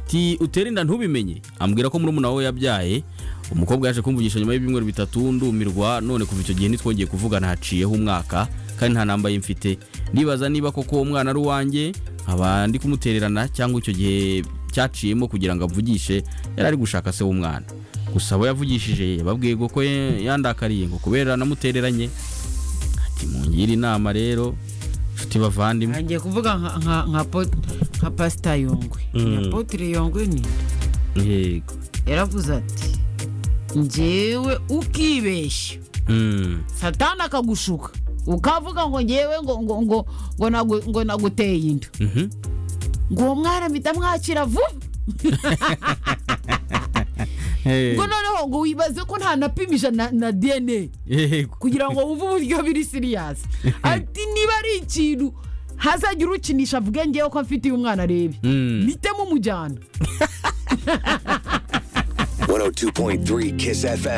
ati utere inda ntubimenye ambwira ko murumuna we yabyaye umukobwa yaje kumvugisha nyuma y'ibyumweru bitatu ndumirwa none kuva icyo gihe ntitwongeye kuvugana haciyeho umwaka kandi nta nambaye mfite ndibaza niba koko umwana ari uwanjye nkaba ndi kumutererana cyangwa icyo gihe cyaciyemo kugira ngo avugishe yari ari gushaka se w'umwana gusa abo yavugishije yababwiye ko yandakariye ngo kubera namutereranye ati mungire inama rero inshuti bavandimwe ngiye kuvuga nka- nka- nka po- nka pasita yongwe Mm. nka potire yongwe ni yego yaravuze ati njyewe ukibeshya Mm. satani akagushuka ukavuga ngo ngewe ngo ngo ngo ngo nagu- ngo naguteye inda Mhm. ngo uwo mwana mpita mwakira vuba Hey. ngo noneho ngo wibaze ko ntanapimisha na na dna yego kugira ngo wumve uburyo biri siriyasi ati niba ari ikintu hazajya urukinisha avuge ngewe ko mfitiye umwana arebe Mm. mpitemo umujyana 102.3 Kiss FM.